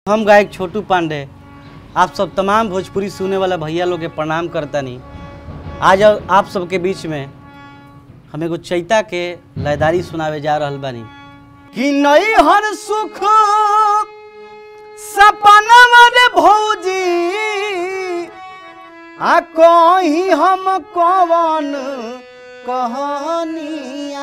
हम गायक छोटू पांडे आप सब तमाम भोजपुरी सुने वाला भैया लोग के प्रणाम करतानी आज आप सबके बीच में हम एगो चैता के लयदारी सुनावे जा रहल बानी कि नई हर सुख सपना रे भौजी आ कहीं हम कवन कहानिया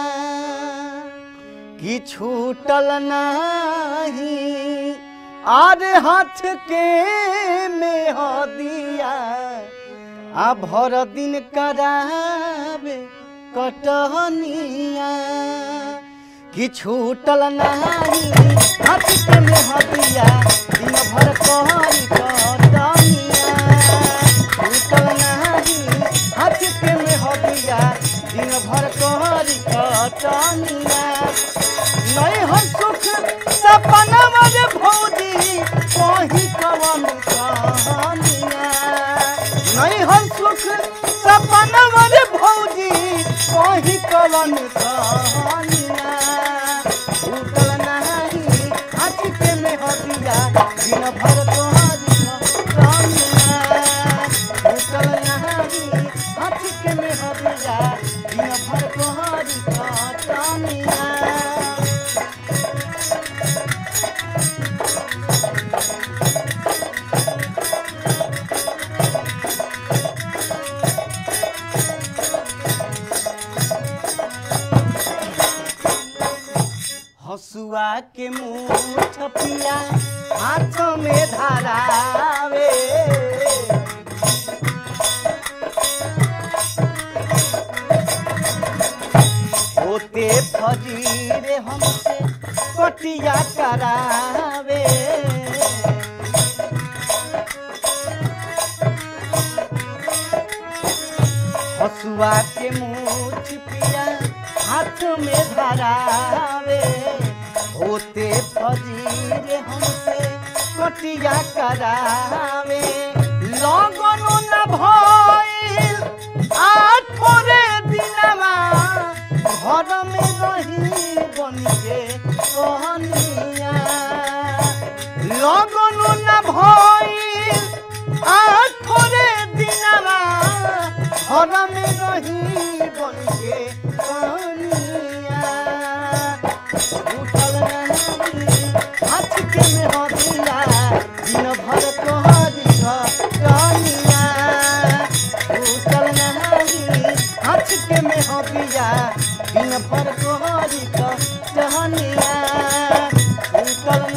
कि छूटल नहीं आर हाथ के में दिया आ भर दिन करावे कटनिया कि छूटल नहीं हाथ के में दिया दिन भर कहरी कटनिया छूटल नहीं हाथ के में दिया दिन भर कहरी कटनिया नहीं हो सुख सपना मरे भौजी कहीं कवन कहानिया नहीं हो सुख सपना मरे भौजी कहीं कवन कहानिया उतल नहीं हाथ के में हदिया दिन भर तोहारी कहानिया उतल नहीं हाथ के में हदिया दिन भर तोहारी कहानिया हसुआ के मुठ पिया हाथ में धरावे होते फजीरे हमसे कटिया करावे हसुआ के मुठ पिया हाथ में धरावे होते फजीरे हमसे कटिया करावे लगनो न भइल आठोरे दिनवा घर में रही बन के कहनिया लगनो न भइल आठोरे दिनवा घर में रही बन के कहनिया उठल नहीं हाथ के में हदिया दिन भर तोहरी कहानिया उठल नहीं हाथ के में हदिया दिन भर तोहरी कहानिया उठल